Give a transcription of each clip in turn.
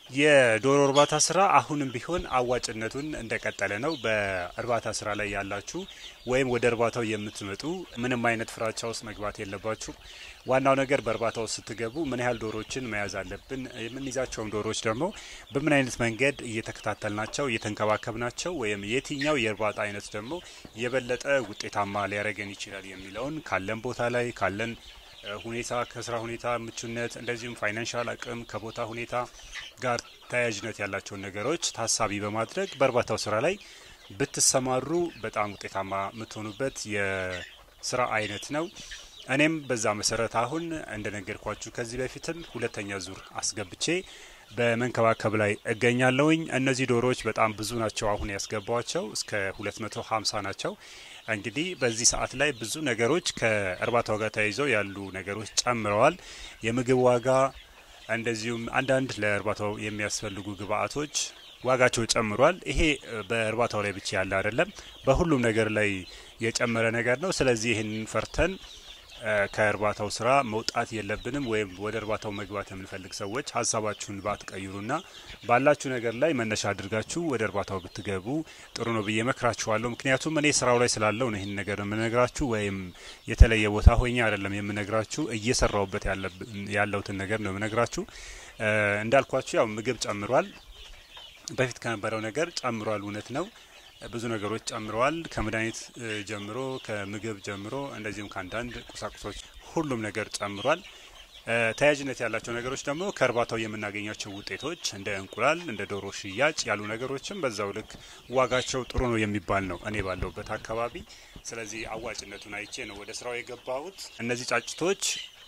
የዶሮ እርባታ ስራ አሁንም ቢሆን አዋጭነቱን እንደቀጠለ ነው። በእርባታ ስራ ላይ ያላችሁ ወይም ወደ እርባታው የምትመጡ ምንም አይነት ፍራቻ ውስጥ መግባት የለባችሁ። ዋናው ነገር በእርባታ ውስጥ ስትገቡ ምን ያህል ዶሮዎችን መያዝ አለብን፣ የምንይዛቸውም ዶሮዎች ደግሞ በምን አይነት መንገድ እየተከታተልናቸው እየተንከባከብናቸው ወይም የትኛው የእርባታ አይነት ደግሞ የበለጠ ውጤታማ ሊያደርገን ይችላል የሚለውን ካለን ቦታ ላይ ካለን ሁኔታ ከስራ ሁኔታ ምቹነት፣ እንደዚሁም ፋይናንሻል አቅም ከቦታ ሁኔታ ጋር ተያያዥነት ያላቸውን ነገሮች ታሳቢ በማድረግ በእርባታው ስራ ላይ ብትሰማሩ በጣም ውጤታማ የምትሆኑበት የስራ አይነት ነው። እኔም በዛ መሰረት አሁን እንደነገርኳችሁ ከዚህ በፊትም ሁለተኛ ዙር አስገብቼ በመንከባከብ ላይ እገኛለሁኝ። እነዚህ ዶሮዎች በጣም ብዙ ናቸው። አሁን ያስገባቸው እስከ 250 ናቸው። እንግዲህ በዚህ ሰዓት ላይ ብዙ ነገሮች ከእርባታው ጋር ተያይዘው ያሉ ነገሮች ጨምረዋል። የምግብ ዋጋ እንደዚሁም አንዳንድ ለእርባታው የሚያስፈልጉ ግብአቶች ዋጋቸው ጨምሯል። ይሄ በእርባታው ላይ ብቻ ያለ አይደለም፣ በሁሉም ነገር ላይ የጨመረ ነገር ነው። ስለዚህ ይህንን ፈርተን ከእርባታው ስራ መውጣት የለብንም። ወይም ወደ እርባታው መግባት የምንፈልግ ሰዎች ሀሳባችሁን ባትቀይሩና ባላችሁ ነገር ላይ መነሻ አድርጋችሁ ወደ እርባታው ብትገቡ ጥሩ ነው ብዬ መክራችኋለሁ። ምክንያቱም እኔ ስራው ላይ ስላለው ነው ይህን ነገር የምነግራችሁ፣ ወይም የተለየ ቦታ ሆኜ አይደለም የምነግራችሁ። እየሰራውበት ያለውትን ነገር ነው የምነግራችሁ። እንዳልኳችሁ ያው ምግብ ጨምሯል። በፊት ከነበረው ነገር ጨምሯል፣ እውነት ነው። ብዙ ነገሮች ጨምረዋል። ከመድኃኒት ጀምሮ ከምግብ ጀምሮ እንደዚሁም ከአንዳንድ ቁሳቁሶች ሁሉም ነገር ጨምሯል። ተያያዥነት ያላቸው ነገሮች ደግሞ ከእርባታው የምናገኛቸው ውጤቶች እንደ እንቁላል፣ እንደ ዶሮ ሽያጭ ያሉ ነገሮችም በዛው ልክ ዋጋቸው ጥሩ ነው የሚባል ነው እኔ ባለሁበት አካባቢ። ስለዚህ አዋጭነቱን አይቼ ነው ወደ ስራው የገባሁት። እነዚህ ጫጭቶች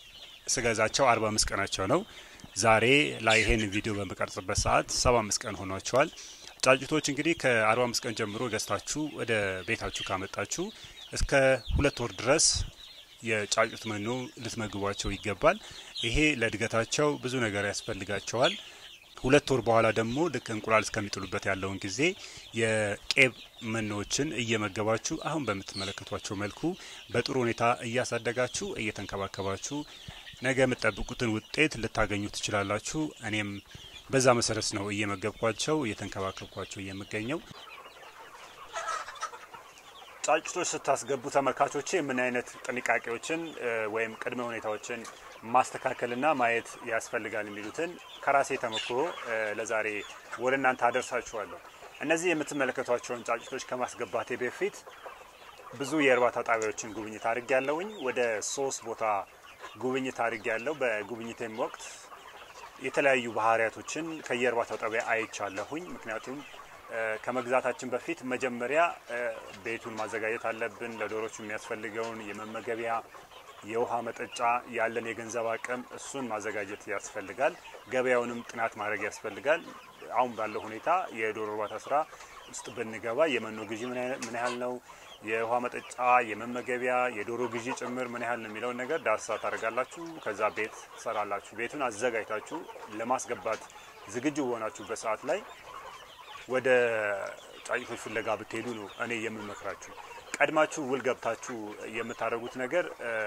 ስገዛቸው አርባ አምስት ቀናቸው ነው። ዛሬ ላይ ይሄን ቪዲዮ በምቀርጽበት ሰዓት ሰባ አምስት ቀን ሆኗቸዋል። ጫጩቶች እንግዲህ ከአርባ አምስት ቀን ጀምሮ ገዝታችሁ ወደ ቤታችሁ ካመጣችሁ እስከ ሁለት ወር ድረስ የጫጩት መኖ ልትመግቧቸው ይገባል። ይሄ ለእድገታቸው ብዙ ነገር ያስፈልጋቸዋል። ሁለት ወር በኋላ ደግሞ ልክ እንቁላል እስከሚጥሉበት ያለውን ጊዜ የቄብ መኖዎችን እየመገባችሁ አሁን በምትመለከቷቸው መልኩ በጥሩ ሁኔታ እያሳደጋችሁ እየተንከባከባችሁ ነገ የምትጠብቁትን ውጤት ልታገኙ ትችላላችሁ። እኔም በዛ መሰረት ነው እየመገብኳቸው እየተንከባከብኳቸው የምገኘው። ጫጭቶች ስታስገቡ ተመልካቾቼ ምን አይነት ጥንቃቄዎችን ወይም ቅድመ ሁኔታዎችን ማስተካከልና ማየት ያስፈልጋል የሚሉትን ከራሴ ተሞክሮ ለዛሬ ወደ እናንተ አደርሳችኋለሁ። እነዚህ የምትመለከቷቸውን ጫጭቶች ከማስገባቴ በፊት ብዙ የእርባታ ጣቢያዎችን ጉብኝት አድርጌ ያለውኝ ወደ ሶስት ቦታ ጉብኝት አድርጌ ያለው በጉብኝቴም ወቅት የተለያዩ ባህሪያቶችን ከየእርባታው ጣቢያ አይቻለሁኝ። ምክንያቱም ከመግዛታችን በፊት መጀመሪያ ቤቱን ማዘጋጀት አለብን። ለዶሮቹ የሚያስፈልገውን የመመገቢያ፣ የውሃ መጠጫ፣ ያለን የገንዘብ አቅም እሱን ማዘጋጀት ያስፈልጋል። ገበያውንም ጥናት ማድረግ ያስፈልጋል። አሁን ባለው ሁኔታ የዶሮ እርባታ ስራ ውስጥ ብንገባ የመኖ ግዢ ምን ያህል ነው የውሃ መጠጫ፣ የመመገቢያ፣ የዶሮ ግዢ ጭምር ምን ያህል ነው የሚለውን ነገር ዳሰሳ ታደርጋላችሁ። ከዛ ቤት ትሰራላችሁ። ቤቱን አዘጋጅታችሁ ለማስገባት ዝግጁ በሆናችሁበት ሰዓት ላይ ወደ ጫጭቶች ፍለጋ ብትሄዱ ነው እኔ የምመክራችሁ። ቀድማችሁ ውል ገብታችሁ የምታደርጉት ነገር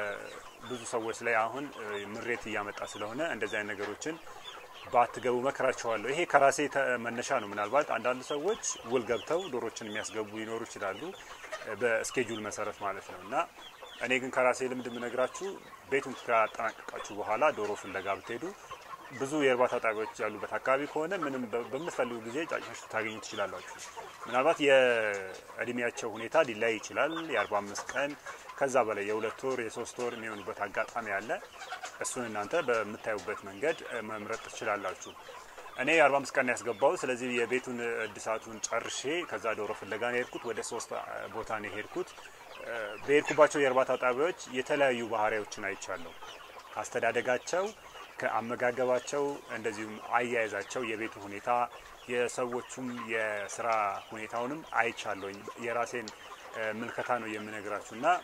ብዙ ሰዎች ላይ አሁን ምሬት እያመጣ ስለሆነ እንደዚህ አይነት ነገሮችን ባትገቡ መክራቸዋለሁ። ይሄ ከራሴ መነሻ ነው። ምናልባት አንዳንድ ሰዎች ውል ገብተው ዶሮችን የሚያስገቡ ሊኖሩ ይችላሉ፣ በስኬጁል መሰረት ማለት ነው። እና እኔ ግን ከራሴ ልምድ የምነግራችሁ ቤቱን ካጠናቀቃችሁ በኋላ ዶሮ ፍለጋ ብትሄዱ ብዙ የእርባታ ጣቢያዎች ያሉበት አካባቢ ከሆነ ምንም በምትፈልጉ ጊዜ ጫጭቶች ልታገኙ ትችላላችሁ። ምናልባት የእድሜያቸው ሁኔታ ሊለያይ ይችላል። የአርባ አምስት ቀን ከዛ በላይ የሁለት ወር የሶስት ወር የሚሆኑበት አጋጣሚ አለ። እሱን እናንተ በምታዩበት መንገድ መምረጥ ትችላላችሁ። እኔ የአርባ አምስት ቀን ያስገባው ስለዚህ የቤቱን እድሳቱን ጨርሼ ከዛ ዶሮ ፍለጋ ነው የሄድኩት። ወደ ሶስት ቦታ ነው የሄድኩት። በሄድኩባቸው የእርባታ ጣቢያዎች የተለያዩ ባህሪያዎችን አይቻለሁ። አስተዳደጋቸው ከአመጋገባቸው እንደዚሁም አያያዛቸው፣ የቤቱ ሁኔታ፣ የሰዎቹም የስራ ሁኔታውንም አይቻለሁኝ። የራሴን ምልከታ ነው የምነግራችሁ እና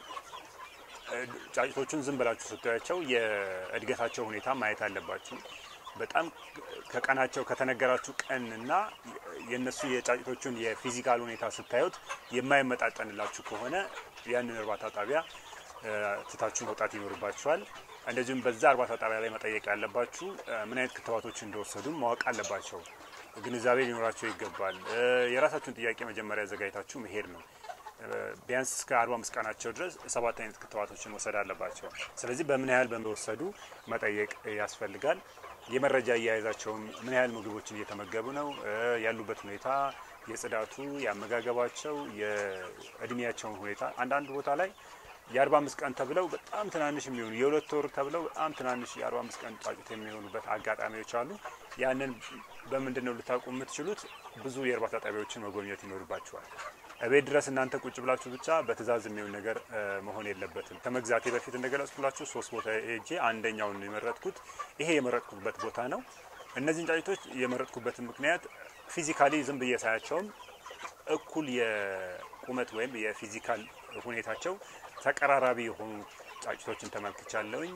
ጫጭቶቹን ዝም ብላችሁ ስታያቸው የእድገታቸው ሁኔታ ማየት አለባችሁ። በጣም ከቀናቸው ከተነገራችሁ ቀንና የእነሱ የጫጭቶቹን የፊዚካል ሁኔታ ስታዩት የማይመጣጠንላችሁ ከሆነ ያንን እርባታ ጣቢያ ትታችሁ መውጣት ይኖርባችኋል። እንደዚሁም በዛ እርባታ ጣቢያ ላይ መጠየቅ ያለባችሁ ምን አይነት ክትባቶች እንደወሰዱ ማወቅ አለባቸው። ግንዛቤ ሊኖራቸው ይገባል። የራሳችሁን ጥያቄ መጀመሪያ አዘጋጅታችሁ መሄድ ነው። ቢያንስ እስከ አርባ አምስት ቀናቸው ድረስ ሰባት አይነት ክትባቶችን መውሰድ አለባቸው። ስለዚህ በምን ያህል በመወሰዱ መጠየቅ ያስፈልጋል። የመረጃ አያያዛቸውም ምን ያህል ምግቦችን እየተመገቡ ነው፣ ያሉበት ሁኔታ፣ የጽዳቱ፣ የአመጋገባቸው፣ የእድሜያቸውን ሁኔታ አንዳንድ ቦታ ላይ የአርባ አምስት ቀን ተብለው በጣም ትናንሽ የሚሆኑ የሁለት ወር ተብለው በጣም ትናንሽ የአርባ አምስት ቀን ጫጩት የሚሆኑበት አጋጣሚዎች አሉ። ያንን በምንድን ነው ልታውቁ የምትችሉት? ብዙ የእርባታ ጣቢያዎችን መጎብኘት ይኖርባቸዋል። እቤት ድረስ እናንተ ቁጭ ብላችሁ ብቻ በትእዛዝ የሚሆን ነገር መሆን የለበትም። ከመግዛቴ በፊት እንደገለጽኩላችሁ ሶስት ቦታ ሄጄ አንደኛውን የመረጥኩት ይሄ የመረጥኩበት ቦታ ነው። እነዚህን ጫጩቶች የመረጥኩበትን ምክንያት ፊዚካሊ ዝም ብዬ ሳያቸውም እኩል የቁመት ወይም የፊዚካል ሁኔታቸው ተቀራራቢ የሆኑ ጫጭቶችን ተመልክቻለሁኝ።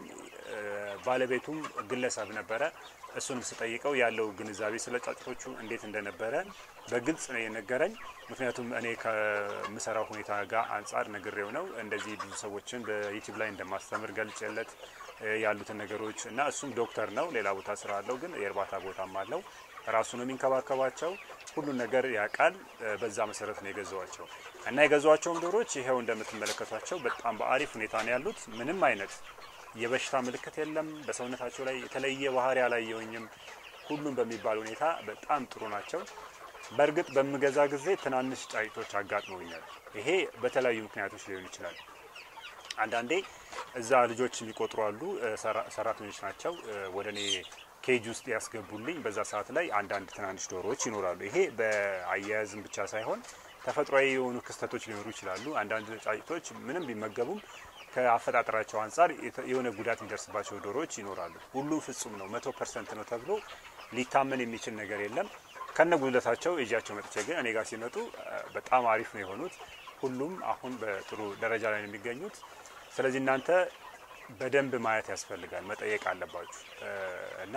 ባለቤቱም ግለሰብ ነበረ። እሱንም ስጠይቀው ያለው ግንዛቤ ስለ ጫጭቶቹ እንዴት እንደነበረ በግልጽ ነው የነገረኝ። ምክንያቱም እኔ ከምሰራው ሁኔታ ጋር አንጻር ነግሬው ነው እንደዚህ ብዙ ሰዎችን በዩቲዩብ ላይ እንደማስተምር ገልጬለት ያሉትን ነገሮች እና እሱም ዶክተር ነው፣ ሌላ ቦታ ስራ አለው፣ ግን የእርባታ ቦታም አለው። ራሱ ነው የሚንከባከባቸው። ሁሉን ነገር ያውቃል። በዛ መሰረት ነው የገዛዋቸው እና የገዛዋቸውም ዶሮች ይኸው እንደምትመለከቷቸው በጣም በአሪፍ ሁኔታ ነው ያሉት። ምንም አይነት የበሽታ ምልክት የለም። በሰውነታቸው ላይ የተለየ ባህሪ አላየሁኝም። ሁሉም በሚባል ሁኔታ በጣም ጥሩ ናቸው። በእርግጥ በምገዛ ጊዜ ትናንሽ ጫጭቶች አጋጥመውኛል። ይሄ በተለያዩ ምክንያቶች ሊሆን ይችላል። አንዳንዴ እዛ ልጆች የሚቆጥሩ አሉ፣ ሰራተኞች ናቸው ወደ እኔ ኬጅ ውስጥ ያስገቡልኝ። በዛ ሰዓት ላይ አንዳንድ ትናንሽ ዶሮዎች ይኖራሉ። ይሄ በአያያዝም ብቻ ሳይሆን ተፈጥሯዊ የሆኑ ክስተቶች ሊኖሩ ይችላሉ። አንዳንድ ጫጭቶች ምንም ቢመገቡም ከአፈጣጠራቸው አንጻር የሆነ ጉዳት የሚደርስባቸው ዶሮዎች ይኖራሉ። ሁሉም ፍጹም ነው መቶ ፐርሰንት ነው ተብሎ ሊታመን የሚችል ነገር የለም። ከነ ጉድለታቸው እጃቸው መጥቼ ግን እኔ ጋር ሲመጡ በጣም አሪፍ ነው የሆኑት። ሁሉም አሁን በጥሩ ደረጃ ላይ ነው የሚገኙት። ስለዚህ እናንተ በደንብ ማየት ያስፈልጋል፣ መጠየቅ አለባችሁ እና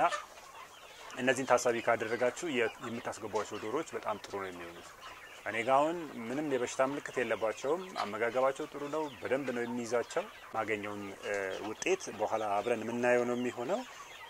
እነዚህን ታሳቢ ካደረጋችሁ የምታስገቧቸው ዶሮዎች በጣም ጥሩ ነው የሚሆኑት። እኔ ጋ አሁን ምንም የበሽታ ምልክት የለባቸውም። አመጋገባቸው ጥሩ ነው። በደንብ ነው የሚይዛቸው። ማገኘውን ውጤት በኋላ አብረን የምናየው ነው የሚሆነው።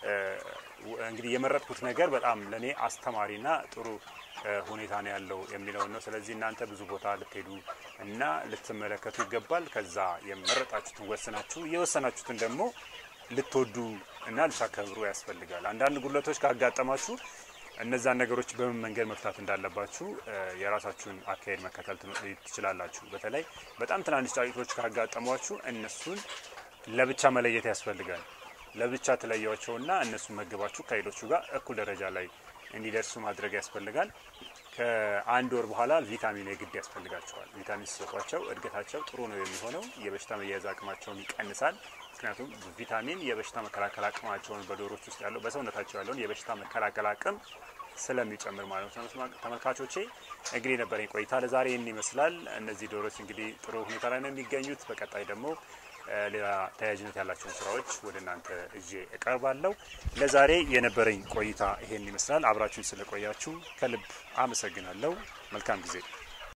እንግዲህ የመረጥኩት ነገር በጣም ለእኔ አስተማሪና ጥሩ ሁኔታ ነው ያለው የሚለውን ነው። ስለዚህ እናንተ ብዙ ቦታ ልትሄዱ እና ልትመለከቱ ይገባል። ከዛ የመረጣችሁትን ወስናችሁ የወሰናችሁትን ደግሞ ልትወዱ እና ልታከብሩ ያስፈልጋል። አንዳንድ ጉድለቶች ካጋጠማችሁ እነዛን ነገሮች በምን መንገድ መፍታት እንዳለባችሁ የራሳችሁን አካሄድ መከተል ትችላላችሁ። በተለይ በጣም ትናንሽ ጫጩቶች ካጋጠሟችሁ እነሱን ለብቻ መለየት ያስፈልጋል። ለብቻ ትለያቸውና እነሱን መግባችሁ ከሌሎቹ ጋር እኩል ደረጃ ላይ እንዲደርሱ ማድረግ ያስፈልጋል። ከአንድ ወር በኋላ ቪታሚን የግድ ያስፈልጋቸዋል። ቪታሚን ሲሰጧቸው እድገታቸው ጥሩ ነው የሚሆነው። የበሽታ መያያዝ አቅማቸውን ይቀንሳል። ምክንያቱም ቪታሚን የበሽታ መከላከል አቅማቸውን በዶሮች ውስጥ ያለው በሰውነታቸው ያለውን የበሽታ መከላከል አቅም ስለሚጨምር ማለት ነው። ተመልካቾቼ እንግዲህ የነበረኝ ቆይታ ለዛሬ ይህን ይመስላል። እነዚህ ዶሮች እንግዲህ ጥሩ ሁኔታ ላይ ነው የሚገኙት። በቀጣይ ደግሞ ሌላ ተያያዥነት ያላቸውን ስራዎች ወደ እናንተ እዤ እቀርባለሁ። ለዛሬ የነበረኝ ቆይታ ይሄን ይመስላል። አብራችሁን ስለቆያችሁ ከልብ አመሰግናለሁ። መልካም ጊዜ